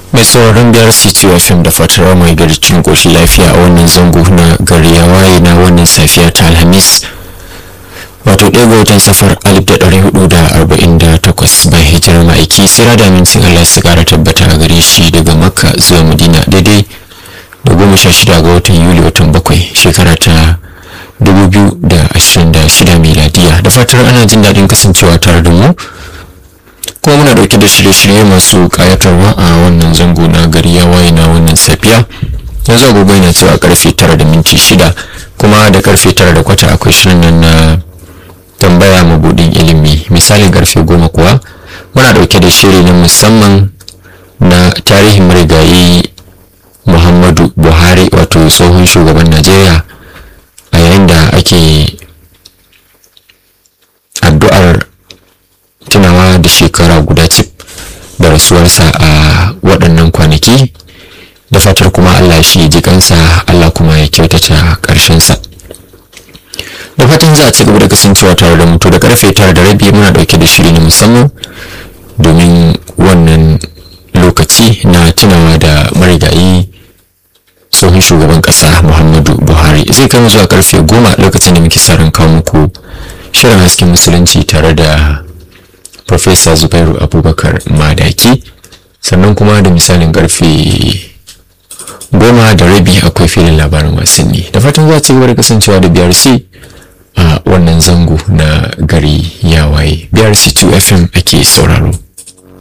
mai sauraron biyar city fm da fatar mai gari cikin ƙoshin lafiya a wannan zango na gari ya waye na wannan safiya ta alhamis wato ɗaya ga watan safar alif da ɗari hudu da arba'in da takwas bayan hijirar ma'aiki sira da amincin allah su ƙara tabbata a gare shi daga makka zuwa madina daidai da goma sha shida ga watan yuli watan bakwai shekara ta dubu biyu da ashirin da shida miladiya da fatar ana jin daɗin kasancewa tare da mu kuma muna dauke da shirye-shirye masu kayatarwa a wannan zango na gari ya waye na wannan safiya yanzu agogo yana cewa karfe tara da minti shida kuma da karfe tara da kwata akwai shirin nan na tambaya mabudin ilimi misalin karfe goma kuwa muna dauke da shiri na musamman na tarihin marigayi muhammadu buhari wato tsohon shugaban najeriya a yayin da ake addu'ar tunawa da shekara guda cif da rasuwarsa a waɗannan kwanaki da fatar kuma Allah shi ji kansa Allah kuma ya kyautata ƙarshensa da fatan za a ci gaba da kasancewa tare da mutu da karfe tara da rabi muna ɗauke da shiri na musamman domin wannan lokaci na tunawa da marigayi tsohon shugaban ƙasa muhammadu buhari zai kama zuwa karfe goma lokacin da muke sa ran kawo muku shirin hasken musulunci tare da Profesa Zubairu Abubakar Madaki sannan kuma da misalin karfe goma da rabi akwai filin labarin wasanni da fatan za ci gaba da kasancewa da BRC a wannan zango na gari ya waye BRC 2 FM ake sauraro.